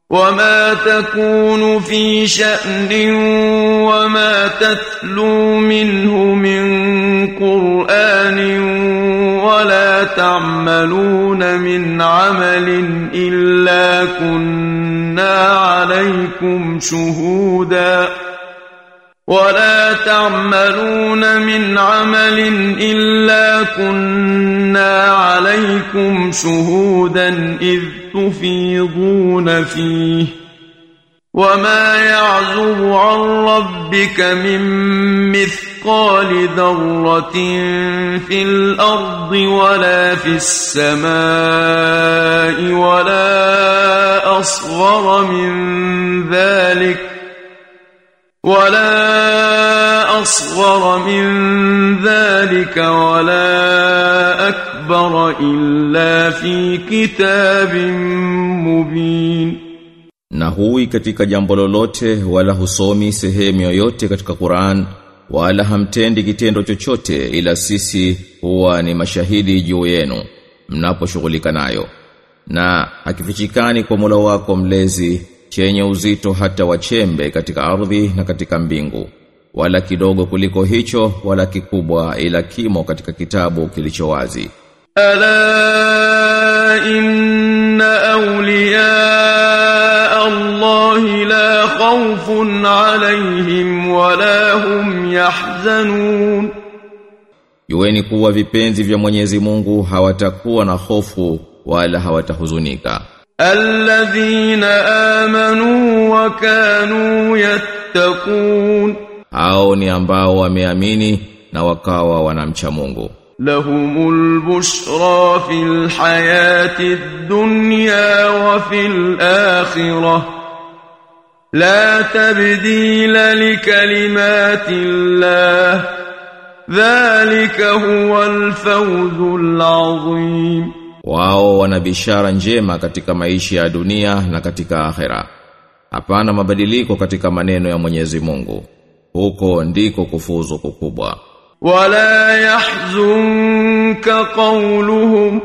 وما تكون في شأن وما تتلو منه من قرآن ولا تعملون من عمل إلا كنا عليكم شهودا ولا تعملون من عمل إلا كنا عليكم شهودا إذ تفيضون فيه وما يعزب عن ربك من مثقال ذرة في الأرض ولا في السماء ولا أصغر من ذلك ولا أصغر من ذلك ولا أكبر إلا في كتاب مبين na hui katika jambo lolote wala husomi sehemu yoyote katika Qur'an wala hamtendi kitendo chochote ila sisi huwa ni mashahidi juu yenu mnaposhughulika nayo na hakifichikani kwa Mola wako mlezi chenye uzito hata wachembe katika ardhi na katika mbingu wala kidogo kuliko hicho wala kikubwa ila kimo katika kitabu kilicho wazi ألا إن أولياء الله لا خوف عليهم ولا هم يحزنون Jueni kuwa vipenzi vya Mwenyezi Mungu hawatakuwa na hofu wala hawatahuzunika الذين آمنوا وكانوا يتقون hao ni ambao wameamini na wakawa wanamcha Mungu لهم البشرى في الحياة الدنيا وفي الآخرة لا تبديل لكلمات الله ذلك هو الفوز العظيم wao wana bishara njema katika maisha ya dunia na katika akhera hapana mabadiliko katika maneno ya Mwenyezi Mungu huko ndiko kufuzu kukubwa ولا يحزنك قولهم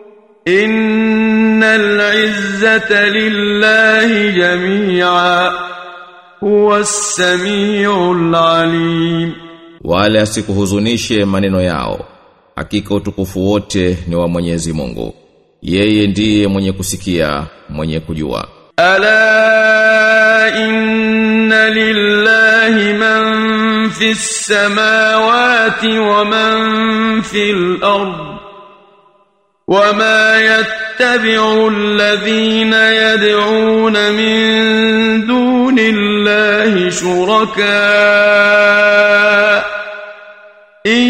إن العزة لله جميعا هو السميع العليم wala asikuhuzunishe maneno yao hakika utukufu wote ni wa Mwenyezi Mungu yeye ndiye mwenye kusikia mwenye kujua ألا إن لله من في السماوات ومن في الأرض وما يتبع الذين يدعون من دون الله شركاء إن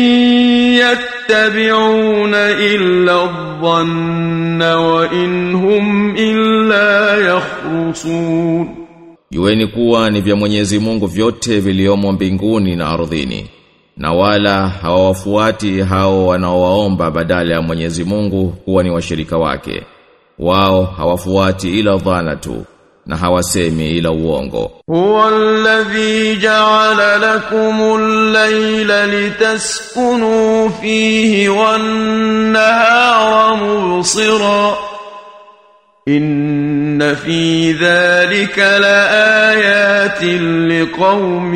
يتبعون إلا الظن وإن هم إلا يخرصون Jueni kuwa ni vya Mwenyezi Mungu vyote viliomo mbinguni na ardhini na wala hawawafuati hao wanaowaomba badala ya Mwenyezi Mungu kuwa ni washirika wake wao hawafuati ila dhana tu na hawasemi ila uongo هو الذي جعل لكم الليل لتسكنوا فيه والنهار مبصرا إن في ذلك لآيات لقوم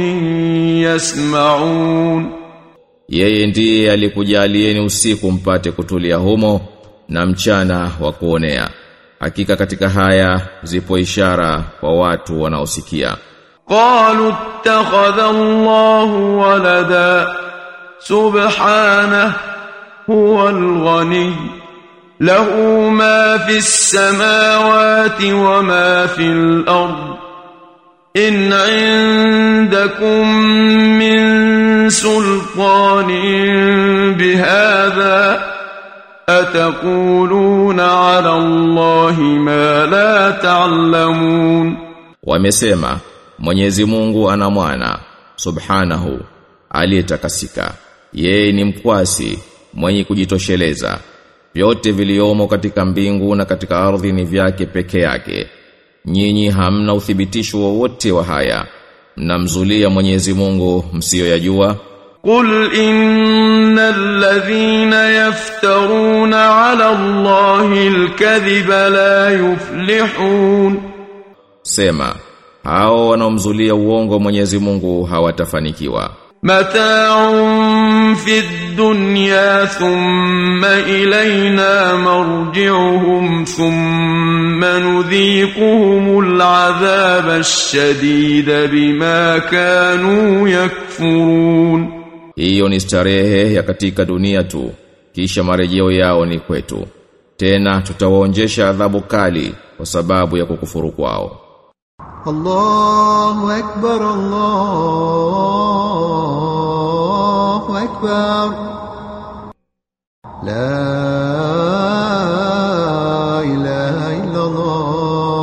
يسمعون Yeye ndiye alikujalieni usiku mpate kutulia humo na mchana wa kuonea. Hakika katika haya zipo ishara kwa watu wanaosikia. قالوا اتخذ الله ولدا سبحانه هو الغني له ما في السماوات وما في الأرض إن عندكم من سلطان بهذا أتقولون على الله ما لا تعلمون Wamesema Mwenyezi Mungu ana mwana subhanahu aliyetakasika. Yeye ni mkwasi mwenye kujitosheleza. Vyote viliomo katika mbingu na katika ardhi ni vyake peke yake. Nyinyi hamna uthibitisho wowote wa haya. Mnamzulia Mwenyezi Mungu msiyoyajua. قل إن الذين يفترون على الله الكذب لا يفلحون Sema, hao wanaomzulia uongo Mwenyezi Mungu hawatafanikiwa. متاع في الدنيا ثم إلينا مرجعهم ثم نذيقهم العذاب الشديد بما كانوا يكفرون Hiyo ni starehe ya katika dunia tu, kisha marejeo yao ni kwetu. Tena tutawaonjesha adhabu kali kwa sababu ya kukufuru kwao. الله أكبر الله أكبر لا إله إلا الله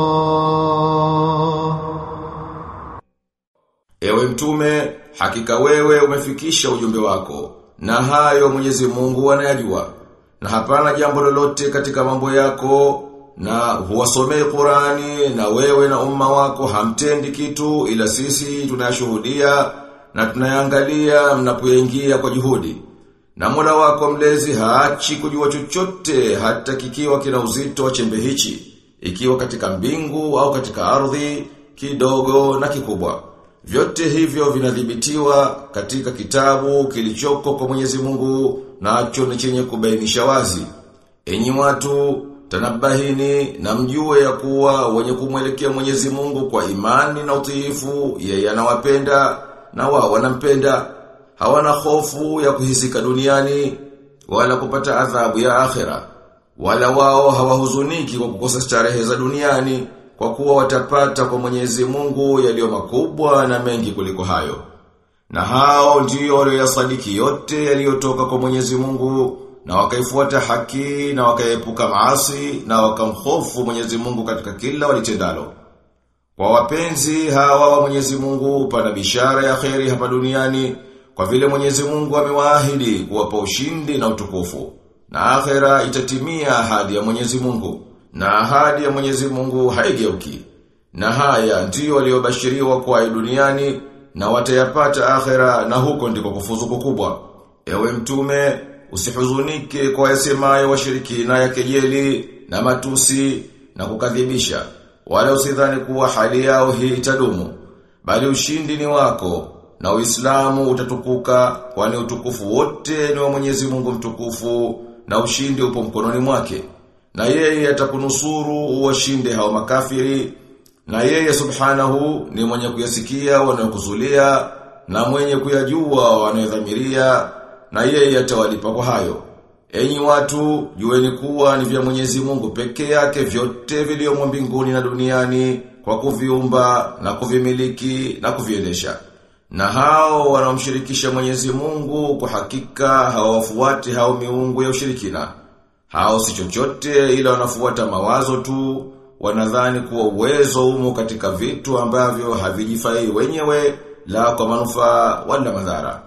Ewe mtume, hakika wewe umefikisha ujumbe wako, na hayo Mwenyezi Mungu anayajua. Na hapana jambo lolote katika mambo yako, na huwasomei Qurani, na wewe na umma wako hamtendi kitu, ila sisi tunayashuhudia, na tunayangalia mnapoingia kwa juhudi. Na Mola wako mlezi haachi kujua chochote hata kikiwa kina uzito wa chembe hichi, ikiwa katika mbingu au katika ardhi, kidogo na kikubwa. Vyote hivyo vinadhibitiwa katika kitabu kilichoko kwa Mwenyezi Mungu nacho ni chenye kubainisha wazi. Enyi watu, tanabahini na mjue ya kuwa wenye kumwelekea Mwenyezi Mungu kwa imani na utiifu, yeye anawapenda na wao wanampenda. Hawana hofu ya kuhisika duniani wala kupata adhabu ya akhera. Wala wao hawahuzuniki kwa kukosa starehe za duniani kwa kuwa watapata kwa Mwenyezi Mungu yaliyo makubwa na mengi kuliko hayo. Na hao ndio walioyasadiki yote yaliyotoka kwa Mwenyezi Mungu na wakaifuata haki na wakaepuka maasi na wakamhofu Mwenyezi Mungu katika kila walitendalo. Kwa wapenzi hawa wa Mwenyezi Mungu pana bishara ya kheri hapa duniani kwa vile Mwenyezi Mungu amewaahidi kuwapa ushindi na utukufu. Na akhera itatimia ahadi ya Mwenyezi Mungu na ahadi ya Mwenyezi Mungu haigeuki. Na haya ndiyo waliobashiriwa kwa duniani na watayapata akhera na huko ndiko kufuzu kukubwa. Ewe mtume, usihuzunike kwa yasemayo washirikina ya kejeli na matusi na kukadhibisha. Wala usidhani kuwa hali yao hii itadumu. Bali ushindi ni wako na Uislamu utatukuka kwani utukufu wote ni wa Mwenyezi Mungu mtukufu na ushindi upo mkononi mwake. Na yeye atakunusuru uwashinde hao makafiri na yeye subhanahu ni mwenye kuyasikia wanayokuzulia na mwenye kuyajua wanayodhamiria na yeye atawalipa kwa hayo. Enyi watu, jueni kuwa ni vya Mwenyezi Mungu peke yake vyote vilivyomo mbinguni na duniani kwa kuviumba na kuvimiliki na kuviendesha. Na hao wanaomshirikisha Mwenyezi Mungu kwa hakika hawafuati hao miungu ya ushirikina. Hao si chochote ila wanafuata mawazo tu, wanadhani kuwa uwezo umo katika vitu ambavyo havijifai wenyewe la kwa manufaa wala madhara.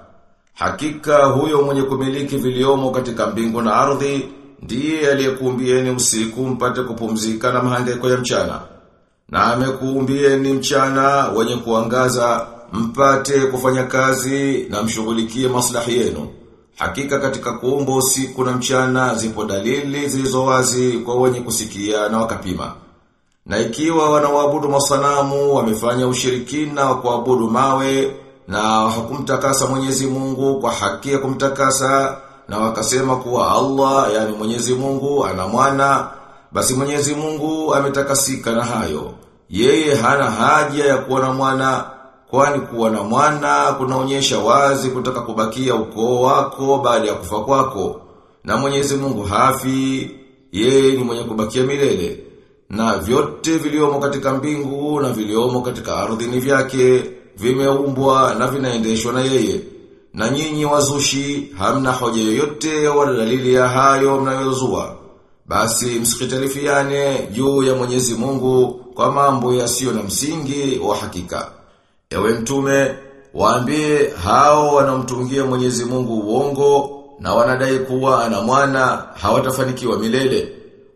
Hakika huyo mwenye kumiliki viliomo katika mbingu na ardhi ndiye aliyekuumbieni usiku mpate kupumzika na mahangaiko ya mchana. Na amekuumbieni mchana wenye kuangaza mpate kufanya kazi na mshughulikie maslahi yenu. Hakika katika kuumba usiku na mchana zipo dalili zilizo wazi kwa wenye kusikia na wakapima. Na ikiwa wanaoabudu masanamu wamefanya ushirikina wa kuabudu mawe na hakumtakasa Mwenyezi Mungu kwa haki ya kumtakasa na wakasema kuwa Allah yani Mwenyezi Mungu ana mwana basi Mwenyezi Mungu ametakasika na hayo. Yeye hana haja ya kuwa na mwana kwani kuwa na mwana kunaonyesha wazi kutaka kubakia ukoo wako baada ya kufa kwako. Na Mwenyezi Mungu hafi, yeye ni mwenye kubakia milele. Na vyote viliomo katika mbingu na viliomo katika ardhi ni vyake, vimeumbwa na vinaendeshwa na yeye. Na nyinyi wazushi hamna hoja yoyote wala dalili ya hayo mnayozua. Basi msikitalifiane juu ya Mwenyezi Mungu kwa mambo yasiyo na msingi wa hakika. Ewe mtume, waambie hao wanaomtungia Mwenyezi Mungu uongo na wanadai kuwa ana mwana hawatafanikiwa milele.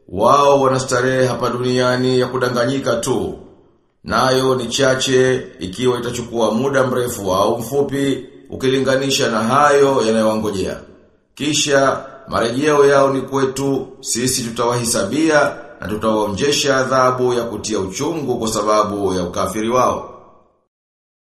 Wao wanastarehe hapa duniani ya kudanganyika tu. Nayo ni chache ikiwa itachukua muda mrefu au mfupi ukilinganisha na hayo yanayowangojea. Kisha marejeo yao ni kwetu, sisi tutawahisabia na tutawaonjesha adhabu ya kutia uchungu kwa sababu ya ukafiri wao